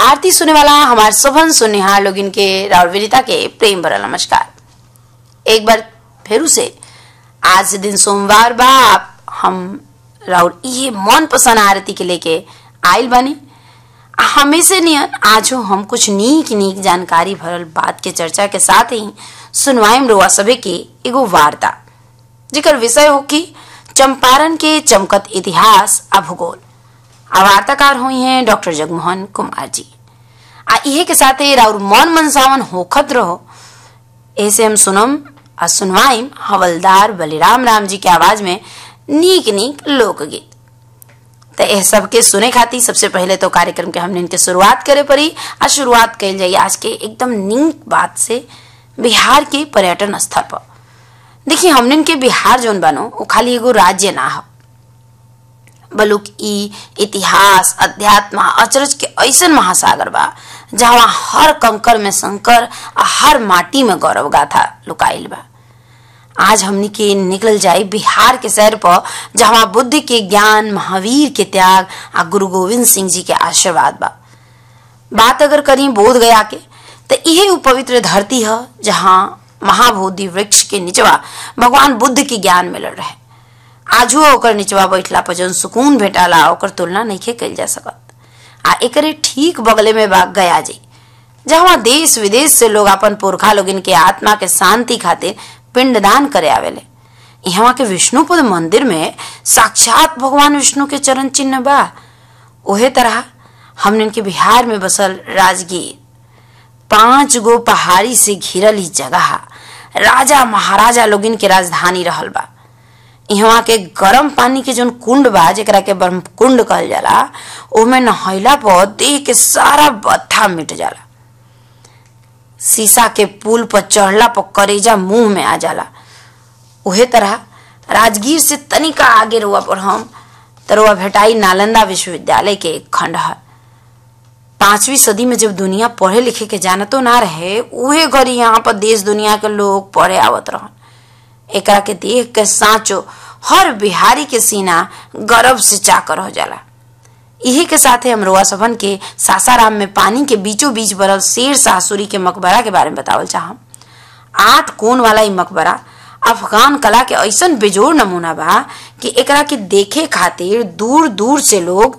आरती सुने वाला हमारे सभन सुनिहार लोग इनके राउर विनीता के प्रेम भरा नमस्कार एक बार फिर से आज दिन सोमवार बा आप हम राउर ये मन पसंद आरती के लेके आयल बानी हमेशा नियन आज हम कुछ नीक नीक जानकारी भरल बात के चर्चा के साथ ही सुनवाइम रोआ सभे के एगो वार्ता जेकर विषय हो कि चंपारण के चमकत इतिहास आ भूगोल आ वार्ताकार हुई हैं डॉक्टर जगमोहन कुमार जी आ इहे के साथे राउर मन मनसावन होखत रहो ऐसे हम सुनम आ सुनवाइम हवलदार बलिराम राम जी के आवाज में नीक नीक लोकगीत तो यह सबके सुने खातिर सबसे पहले तो कार्यक्रम के हमने इनके शुरुआत करे पड़ी आ शुरुआत कल जाइए आज के एकदम नीक बात से बिहार के पर्यटन स्थल पर देखिए हमने के बिहार जोन बनो वो खाली एगो राज्य ना हो बलुक ई इतिहास अध्यात्म अचरज के ऐसन महासागर बा जहाँ हर कंकर में शंकर आ हर माटी में गौरव गाथा लुकाइल बा आज हमनी के निकल जाए बिहार के शहर पर जहाँ बुद्ध के ज्ञान महावीर के त्याग आ गुरु गोविंद सिंह जी के आशीर्वाद बा बात अगर करी बोध गया के तो यही वो पवित्र धरती है जहाँ महाबोधि वृक्ष के निचवा भगवान बुद्ध के ज्ञान मिलल रहे आजू ओकर निचवा बैठला पर जौन सुकून भेटाला ओकर तुलना नहीं कल जा सकत आ एकरे ठीक बगले में बा गया जी जहाँ देश विदेश से लोग अपन पुरखा लोग इनके आत्मा के शांति खातिर पिंडदान करे आवेले यहाँ के विष्णुपद मंदिर में साक्षात भगवान विष्णु के चरण चिन्ह बा ओहे तरह हमने इनके बिहार में बसल राजगीर पांच गो पहाड़ी से घिरल ही जगह राजा महाराजा लोगिन के राजधानी रहल बा यहाँ के गरम पानी के जोन कुंड बा जेकरा के ब्रह्म कुंड कहल जाला ओमे नहैला पर देह के सारा बत्था मिट जाला शीशा के पुल पर चढ़ला पर करेजा मुंह में आ जाला उहे तरह राजगीर से तनिका आगे रुआ पर हम तरुआ भेटाई नालंदा विश्वविद्यालय के एक खंड है पांचवी सदी में जब दुनिया पढ़े लिखे के जानतो ना रहे उहे घड़ी यहाँ पर देश दुनिया के लोग पढ़े आवत रहन एकरा के देख के साचो हर बिहारी के सीना गर्व से चाकर हो जाला इही के साथे हम रोआ सभन के सासाराम में पानी के बीचों बीच बरल शेर सासुरी के मकबरा के बारे में बतावल चाहम आठ कोण वाला ई मकबरा अफगान कला के ऐसन बेजोड़ नमूना बा कि एकरा के देखे खातिर दूर दूर से लोग